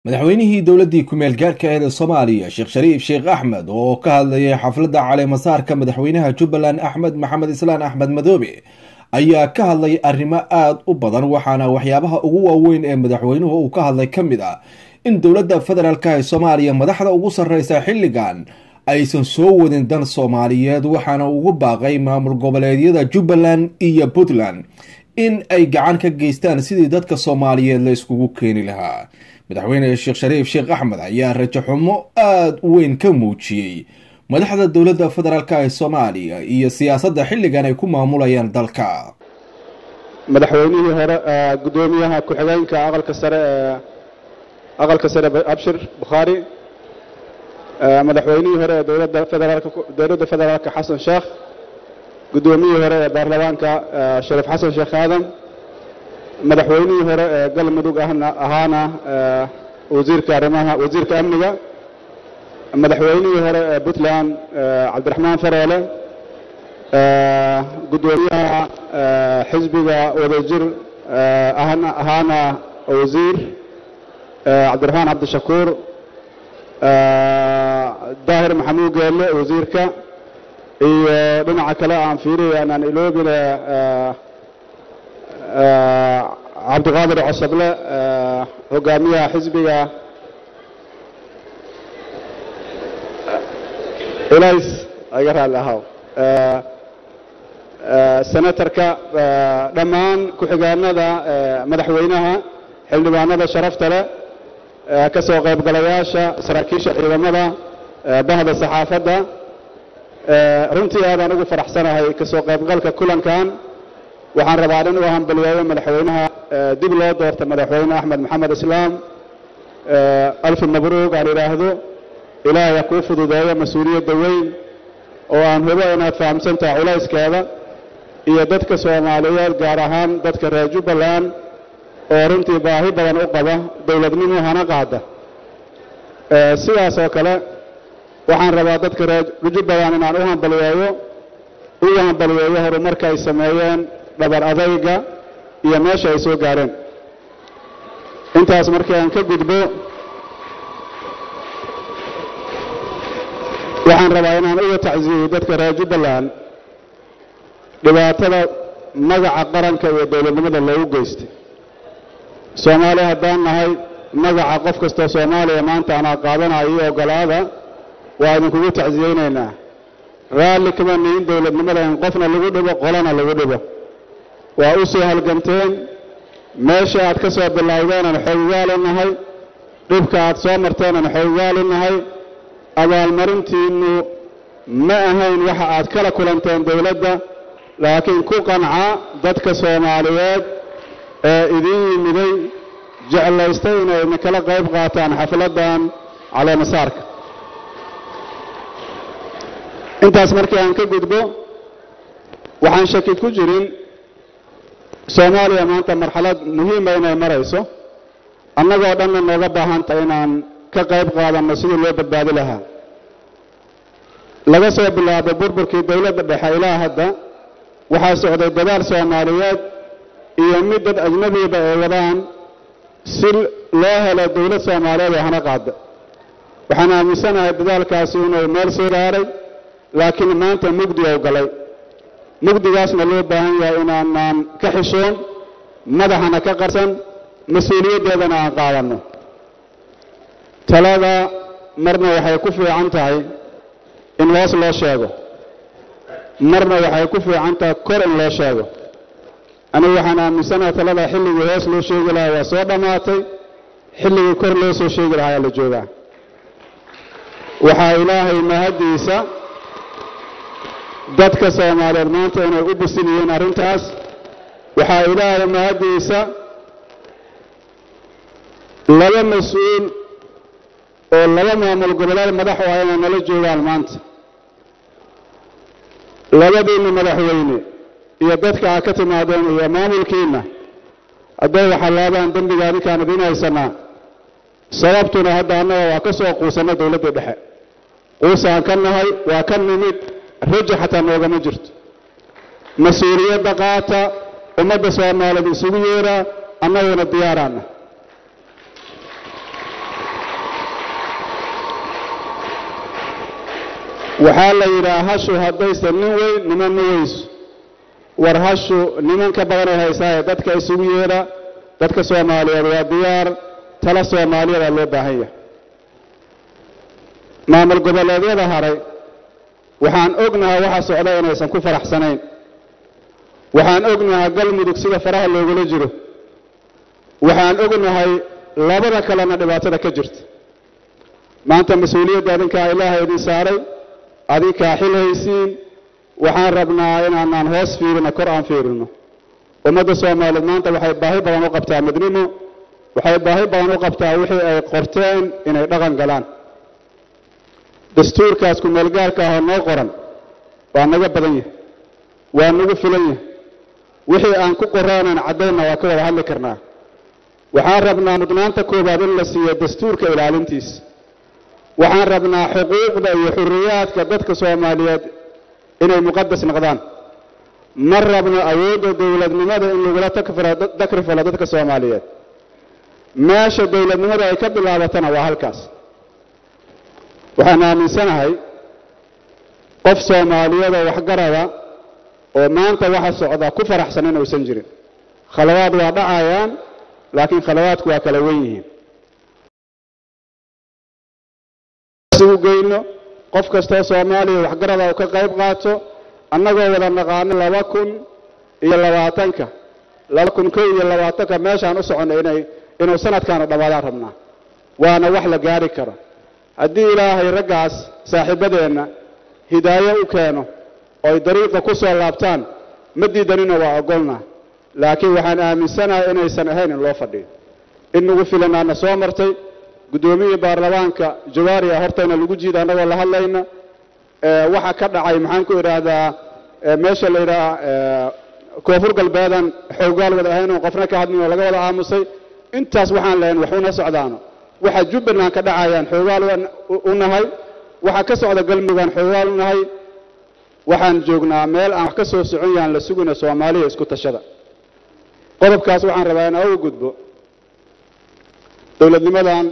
madaxweynihii dowladdii ku-meel gaarhka aheed ee soomaaliya sheekh shariif sheekh axmed oo ka hadlayay xafladda caleemasaarka madaxweynaha jubbaland axmed maxamed islaan axmed madoobe ayaa ka hadlay arrimo aada u badan waxaana waxyaabaha ugu waaweyn ee madaxweynuhu uu ka hadlay ka mid ah in dowladda federaalk ee soomaaliya madaxda ugu sarreysa xilligan aysan soo wadin dan soomaaliyeed waxaana ugu baaqay maamul goboleedyada jubbaland iyo puntland in ay gacan ka geystaan sidii dadka soomaaliyeed la iskugu keeni lahaa madaxweyne sheekh shariif sheekh axmed ayaa rajo xumo aada u weyn ka muujiyey madaxda dowladda federaalk ee soomaaliya iyo siyaasadda xilligan ay ku maamulayaan dalka madaxweynihii hore guddoomiyaha ku-xigeenka aqalka sare ee aqalka sare abshir bukhaari madaxweynihii hore ee dowladda federaalk dowladda federaalka xasan sheekh guddoomiyihii hore ee baarlamaanka shariif xasan sheekh aadan madaxweynihii hore ee galmudug ahna ahaana wasiirka arrimaha wasiirka amniga madaxweynihii hore ee puntland cabdiraxmaan faroole guddoomiyaha xisbiga wadajir ahaana wasiir cabdiraxmaan cabdishakuur daahir maxamuud geelle wasiirka iyo dhinaca kale aan fiiriya anaan iloobile cabdiqaadir cosable hogaamiyaha xisbiga ilays iga raalli ahaw senatarka dhammaan ku-xigaanada madaxweynaha xildhibaanada sharafta leh ka soo qaybgalayaasha saraakiisha ciidamada bahda saxaafadda runtii aadaan ugu faraxsanahay ka soo qaybgalka kulankan waxaan rabaa in uu hambaliyeeyo madaxweynaha dib loo doorta madaxweyne axmed maxamed islaam alfi mabruuq aan idhaahdo ilaahaya kuu fududeeyo mas-uuliyadda weyn oo aan hubo inaad fahamsantaha culayskeeda iyo dadka soomaaliyeed gaar ahaan dadka reer jubbaland oo runtii baahi badan u qaba dowladnimo hana qaada sidaas oo kale waxaan rabaa dadka reer jubbaland inaan u hambaliyeeyo ugu hambaliyeeyo horumarka ay sameeyeen dhabar adayga iyo meesha ay soo gaareen intaas markii aan ka gudbo waxaan rabaa inaan uga tacsiiyo dadka reer jubbaland dhibaatada magaca qaranka iyo dowladnimada loogu geystay soomaaliya haddaan nahay magaca qof kastoo soomaaliya maanta anaa qaadanayo iyo ogolaada waa idinkugu tacsiyeynaynaa raalli kama nihin dowladnimada in qofna lagu dhibo qolana lagu dhibo waa u soo halganteen meesha aad ka soo bilowdeenan xoogaali nahay dhibka aad soo marteenan xoogaali nahay abaalmarintiinnu ma ahayn waxa aad kala kulanteen dowladda laakiin ku qanca dadka soomaaliyeed ee idiin yimiday jeclaystay inay idinkala qayb qaataan xafladdan caleemasaarka intaas markii aan ka gudbo waxaan shaki ku jirin soomaaliya maanta marxalad muhiima inay marayso annagoo dhanna nooga baahanta inaan ka qayb qaadanno sidii loo badbaadi lahaa laga soo bilaabo burburkii dowladda dhexe ilaa hadda waxaa socday dadaal soomaaliyeed iyo mid dad ajnabiba ay wadaan si loo helo dowlad soomaaliyeed oo hana qaada waxaan aaminsanahay dadaalkaasi inuu meel soo gaaray laakiin maanta mugdi ou galay mugdigaasna loo baahan yahay inaanaan ka xishoon madaxana ka qarsan mas-uuliyaddeedana aan qaadanno talada marna waxay ku fiican tahay in hoos loo sheego marna waxay ku fiican tahay kor in loo sheego anigu waxaan aaminsanahay talada xilligii hoos loo sheegi lahaa waa soo dhammaatay xilligii kor loo soo sheegi lahaa ayaa la joogaa waxaa ilaahay mahaddiisa dadka soomaaliyeed maanta inay u bisin yihiin arrintaas waxaa ilaahay mahaddiisa laba mas-uul oo laba maamul goboleed madax u ah inay nala joogaan maanta labadiinna madaxweyne iyo dadka aad ka timaadeen iyo maamulkiinna hadday waxalaabaan dembiga adinkaan idiin haysanaa sababtuna hadda annaga waa ka soo quusanna dowladda dhexe quusaan ka nahay waa ka nimid raja xataa noogama jirto mas-uuliyadda qaata ummadda soomaaliyeed isugu yeeraa annaguna diyaaraana waxaa la yidhaha hashu haddaysan nin weyn niman ma weyso war hashu niman ka badanay haysaaye dadka isugu yeedha dadka soomaaliyeed waa diyaar tala soomaaliyadaa loo baahan yahay maamul goboleedyada haray waxaan ognahay waxa socda inaysan ku faraxsanayn waxaan ognahay galmudug sida faraha loogula jiro waxaan ognahay labada kalena dhibaatada ka jirta maanta mas-uuliyadda adinkaa ilaahay idin saaray adinkaa xil haysiin waxaan rabnaa inaanaan hoos fiirino kor aan fiirino ummadda soomaaliyeed maanta waxay baahi badan u qabtaa midnimo waxay baahi badan u qabtaa wixii ay qorteen inay dhaqan galaan dastuurkaas ku-meelgaarka ahoo noo qoran waa naga badan yahay waa nagu filan yahay wixii aan ku qoraanan caddaynna waa ka wada hadli karnaa waxaan rabnaa mudnaanta koowaad in la siiyo dastuurka ilaalintiisa waxaan rabnaa xuquuqda iyo xuriyaadka dadka soomaaliyeed inay muqadas noqdaan ma rabno awoodda dowladnimada in lagula takrifalo dadka soomaaliyeed meesha dowladnimada ay ka bilaabatana waa halkaas waxaan aaminsanahay qof soomaaliyeed oo waxgarada oo maanta waxa socda ku faraxsan inuusan jirin khalawaad waa dhacayaan laakiin khalawaadku waa kala wen yihiin u geyno qof kastoo soomaaliya waxgarada uu ka qayb qaato annagoo wada naqaano laba kun iyo labaatanka laba kun kow iyo labaatanka meeshaan u soconno inay inuu sanadkaana dhammaadaan rabnaa waana wax la gaari karo haddii ilaahay raggaas saaxiibadeenna hidaayo u keeno ooy dariiqa ku soo laabtaan ma diidanina waa ogolna laakiin waxaan aaminsanahay inaysan ahayn in loo fadhiyo in nagu filanaana soo martay guddoomiyii baarlamaanka jawaariya hortayna lagu jiida annagoo la hadlayna waxa ka dhacay maxaan ku idhaahdaa meesha la yidhaha koonfur galbeedan xoogaal wada ahayn oon qofna ka hadlin oo laga wada aamusay intaas waxaan lahayn waxuna socdaano waxa jubbaland ka dhacayaan xoogaal u nahay waxa ka socda galmugaan xoogaal u nahay waxaan joognaa meel aan wax ka soo socon yahan la sugina soomaaliya isku tashada qodobkaas waxaan rabaa in uga gudbo dowladnimadan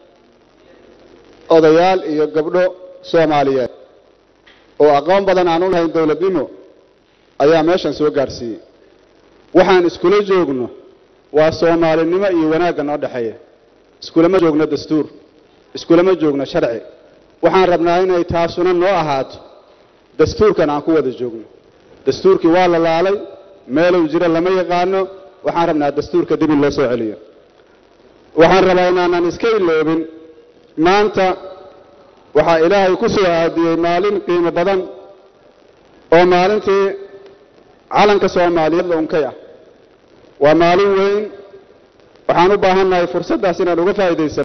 odayaal iyo gabdho soomaaliyeed oo aqoon badan aan u lahayn dowladnimo ayaa meeshan soo gaadhsiiyey waxaan iskula joogno waa soomaalinimo iyo wanaagga noo dhexeeya iskulama joogno dastuur iskulama joogno sharci waxaan rabnaa inay taasuna noo ahaato dastuurkan aan ku wada joogno dastuurkii waa la laalay meelow jiro lama yaqaano waxaan rabnaa dastuurka dib in loo soo celiyo waxaan rabaa inaanan iska iloobin maanta waxaa ilaahay ku soo aadiyey maalin qiimo badan oo maalintii calanka soomaaliyeed la unkay ah waa maalin weyn waxaan u baahannahay fursaddaas inaan uga faa'iidaysan